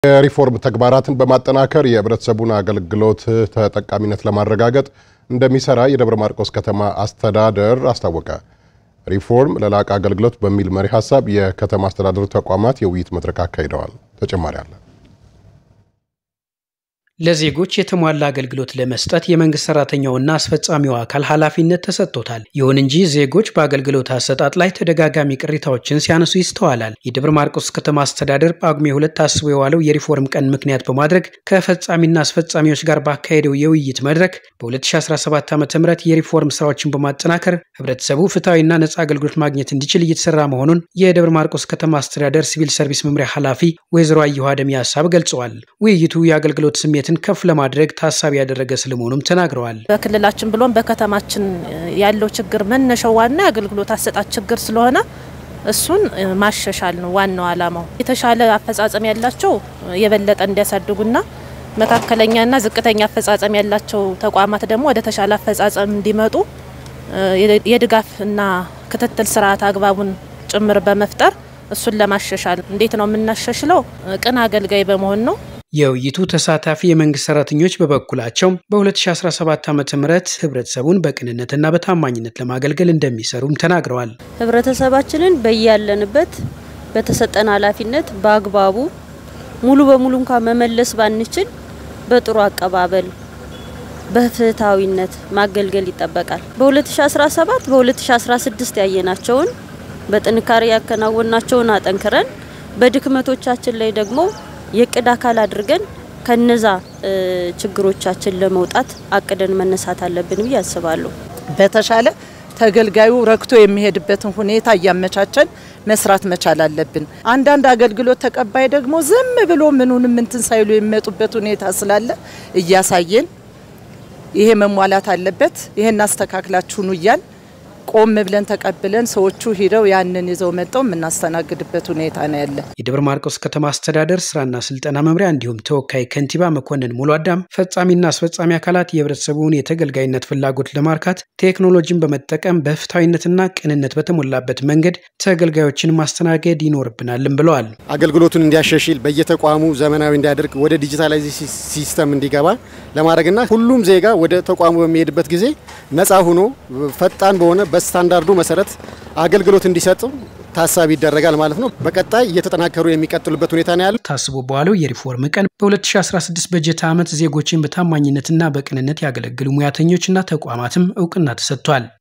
የሪፎርም ተግባራትን በማጠናከር የህብረተሰቡን አገልግሎት ተጠቃሚነት ለማረጋገጥ እንደሚሰራ የደብረ ማርቆስ ከተማ አስተዳደር አስታወቀ። ሪፎርም ለላቀ አገልግሎት በሚል መሪ ሀሳብ የከተማ አስተዳደሩ ተቋማት የውይይት መድረክ አካሂደዋል። ተጨማሪ አለ። ለዜጎች የተሟላ አገልግሎት ለመስጠት የመንግስት ሰራተኛውና አስፈጻሚው አካል ኃላፊነት ተሰጥቶታል። ይሁን እንጂ ዜጎች በአገልግሎት አሰጣጥ ላይ ተደጋጋሚ ቅሬታዎችን ሲያነሱ ይስተዋላል። የደብረ ማርቆስ ከተማ አስተዳደር ጳጉሜ ሁለት ታስቦ የዋለው የሪፎርም ቀን ምክንያት በማድረግ ከፈጻሚና አስፈጻሚዎች ጋር ባካሄደው የውይይት መድረክ በ2017 ዓ ም የሪፎርም ስራዎችን በማጠናከር ህብረተሰቡ ፍትሐዊና ነጻ አገልግሎት ማግኘት እንዲችል እየተሰራ መሆኑን የደብረ ማርቆስ ከተማ አስተዳደር ሲቪል ሰርቪስ መምሪያ ኃላፊ ወይዘሮ አየሁ አደም ሀሳብ ገልጸዋል። ውይይቱ የአገልግሎት ስሜት ከፍ ለማድረግ ታሳቢ ያደረገ ስለመሆኑም ተናግረዋል። በክልላችን ብሎም በከተማችን ያለው ችግር መነሻው ዋና የአገልግሎት አሰጣጥ ችግር ስለሆነ እሱን ማሻሻል ነው ዋናው ዓላማው። የተሻለ አፈጻጸም ያላቸው የበለጠ እንዲያሳድጉና መካከለኛና ዝቅተኛ አፈጻጸም ያላቸው ተቋማት ደግሞ ወደ ተሻለ አፈጻጸም እንዲመጡ የድጋፍና ክትትል ስርዓት አግባቡን ጭምር በመፍጠር እሱን ለማሻሻል እንዴት ነው የምናሻሽለው? ቅን አገልጋይ በመሆን ነው። የውይይቱ ተሳታፊ የመንግስት ሰራተኞች በበኩላቸው በ2017 ዓ ም ህብረተሰቡን በቅንነትና በታማኝነት ለማገልገል እንደሚሰሩም ተናግረዋል። ህብረተሰባችንን በያለንበት በተሰጠን ኃላፊነት በአግባቡ ሙሉ በሙሉ እንኳን መመለስ ባንችል በጥሩ አቀባበል በፍትሐዊነት ማገልገል ይጠበቃል። በ2017 በ2016 ያየናቸውን በጥንካሬ ያከናወናቸውን አጠንክረን በድክመቶቻችን ላይ ደግሞ የእቅድ አካል አድርገን ከነዛ ችግሮቻችን ለመውጣት አቅደን መነሳት አለብን ብዬ አስባለሁ። በተሻለ ተገልጋዩ ረክቶ የሚሄድበትን ሁኔታ እያመቻቸን መስራት መቻል አለብን። አንዳንድ አገልግሎት ተቀባይ ደግሞ ዝም ብሎ ምኑንም እንትን ሳይሉ የሚመጡበት ሁኔታ ስላለ እያሳየን ይሄ መሟላት አለበት፣ ይሄን አስተካክላችሁኑ እያል ቆም ብለን ተቀብለን ሰዎቹ ሂደው ያንን ይዘው መጠው የምናስተናግድበት ሁኔታ ነው ያለ። የደብረ ማርቆስ ከተማ አስተዳደር ስራና ስልጠና መምሪያ እንዲሁም ተወካይ ከንቲባ መኮንን ሙሉ አዳም ፈጻሚና አስፈጻሚ አካላት የህብረተሰቡን የተገልጋይነት ፍላጎት ለማርካት ቴክኖሎጂን በመጠቀም በፍትሐዊነትና ቅንነት በተሞላበት መንገድ ተገልጋዮችን ማስተናገድ ይኖርብናልም ብለዋል። አገልግሎቱን እንዲያሻሽል በየተቋሙ ዘመናዊ እንዲያደርግ ወደ ዲጂታላይዜሽን ሲስተም እንዲገባ ለማድረግና ሁሉም ዜጋ ወደ ተቋሙ በሚሄድበት ጊዜ ነፃ ሆኖ ፈጣን በሆነ በስታንዳርዱ መሰረት አገልግሎት እንዲሰጥ ታሳቢ ይደረጋል ማለት ነው። በቀጣይ እየተጠናከሩ የሚቀጥሉበት ሁኔታ ነው ያለው። ታስቦ በዋለው የሪፎርም ቀን በ2016 በጀት ዓመት ዜጎችን በታማኝነትና በቅንነት ያገለግሉ ሙያተኞችና ተቋማትም እውቅና ተሰጥቷል።